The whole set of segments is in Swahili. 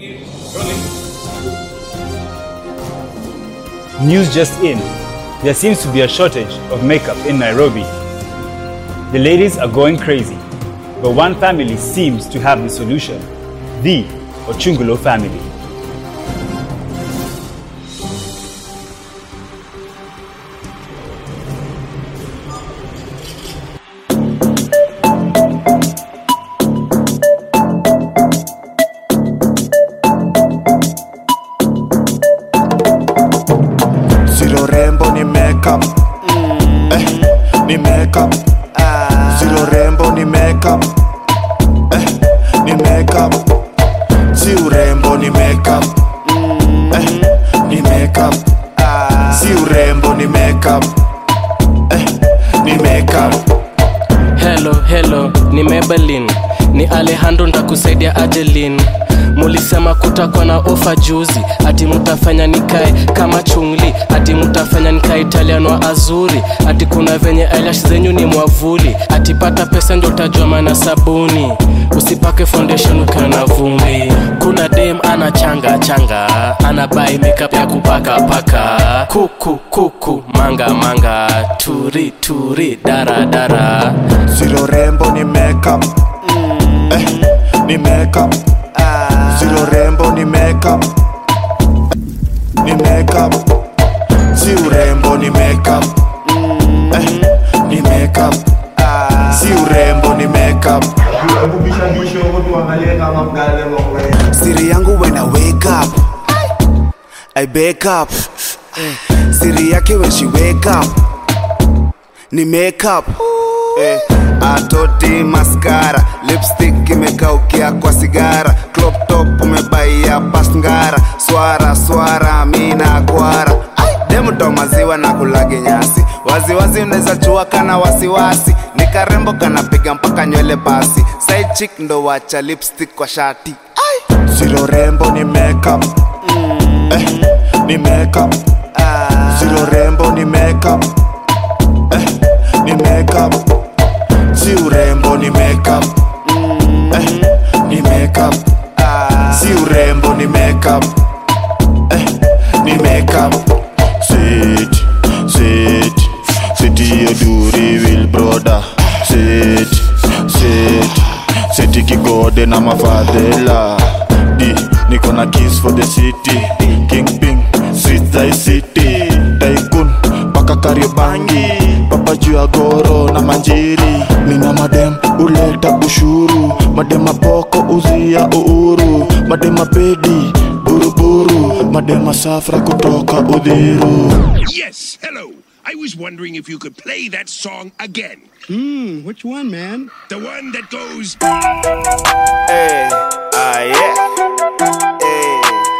News just in. There seems to be a shortage of makeup in Nairobi. The ladies are going crazy, but one family seems to have the solution the Ochungulo family. Zero rembo ni makeup eh, ni makeup Zero rembo ni makeup eh, ni makeup Si urembo ni makeup eh, ni makeup Si urembo ni makeup eh, ni makeup Hello, hello, ni Maybelline, ni Alejandro ntakusaidia Ajelin. Mulisema kutakuwa na ofa juzi, ati mutafanya nikae kama chungli, ati mutafanya nikae Italian wa azuri, ati kuna venye eyelash zenyu ni mwavuli, ati pata pesa ndio utajua maana sabuni, usipake foundation ukiwa na vumbi. Kuna dem ana changa changa, ana buy makeup ya kupaka paka, kuku kuku manga manga, turi turi dara dara. Zero rembo ni makeup eh, ni makeup Zero rembo ni makeup ni makeup Si urembo ni makeup eh, ni makeup Si urembo ni makeup Siri yangu when I wake up I wake up Siri yake when she wake up ni makeup eh, atoti maskara lipstick imekaukia kwa sigara crop top umebaia pasngara swara swara mina kwara demuto maziwa na kulage nyasi waziwazi unaweza chua kana wasiwasi ni karembo kanapiga mpaka nywele basi side chick ndo wacha lipstick kwa shati zero rembo ni makeup eh, ni makeup zero rembo ni makeup eh, ni makeup si urembo ni makeup eh, ni makeup si urembo ni makeup eh, ni makeup sit sit sit hiyo duri will brother sit sit sit kigode na mafadhela di niko na kiss for the city king ping street thy city tycoon mpaka kariobangi papa juu ya goro na manjiri nina madem uleta ushuru madema poko uzia uhuru madema pedi buruburu madema safra kutoka udhiru Yes, hello. I was wondering if you could play that song again. Hmm, which one, man? The one that goes. Hey, ah yeah. Hey,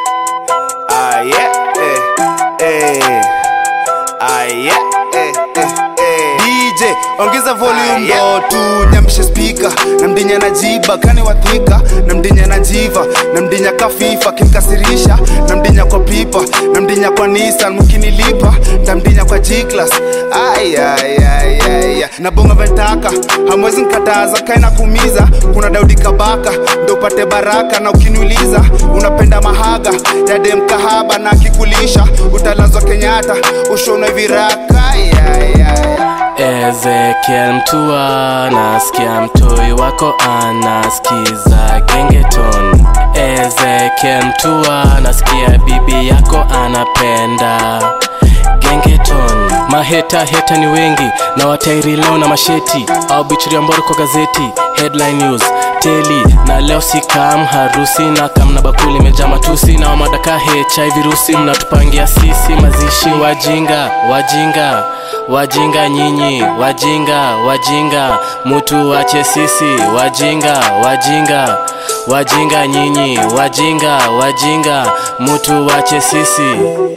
ah yeah. Hey, hey. Ah yeah. Hey, hey, hey. DJ ongeza volume ndo tu nyamshe speaker na mdinya na jiba kani wathika na mdinya na jiva na mdinya kafifa kimkasirisha na mdinya kwa pipa na mdinya kwa Nissan mkinilipa ntamdinya kwa G-Class ay ay ay ay ay. na bonga ventaka hamwezi nkataza kaina kumiza kuna Daudi Kabaka ndo upate baraka na ukiniuliza unapenda mahaga ya dem kahaba na akikulisha utalazwa Kenyatta ushonwe viraka ay, ay, ay. Ezekiel mtua nasikia mtoi wako anasikiza gengeton Ezekiel mtua nasikia bibi yako anapenda gengeton maheta heta ni wengi na watairi leo na masheti au bichiria mboro kwa gazeti headline news teli na leo sikam harusi na kam na bakuli imejaa matusi na wamadaka hiv virusi mnatupangia sisi mazishi wajinga wajinga wajinga nyinyi wajinga wajinga mutu wache sisi wajinga wajinga wajinga nyinyi wajinga wajinga mutu wache sisi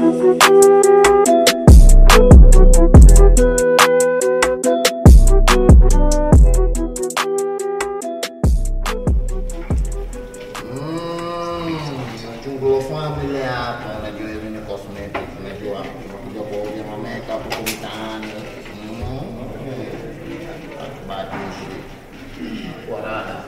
Chungulo family hapa, unajua hivi ni cosmetic, unajua unakuja kuuza ma makeup huko mtaani. Mm. Bahati nzuri. Kwa raha.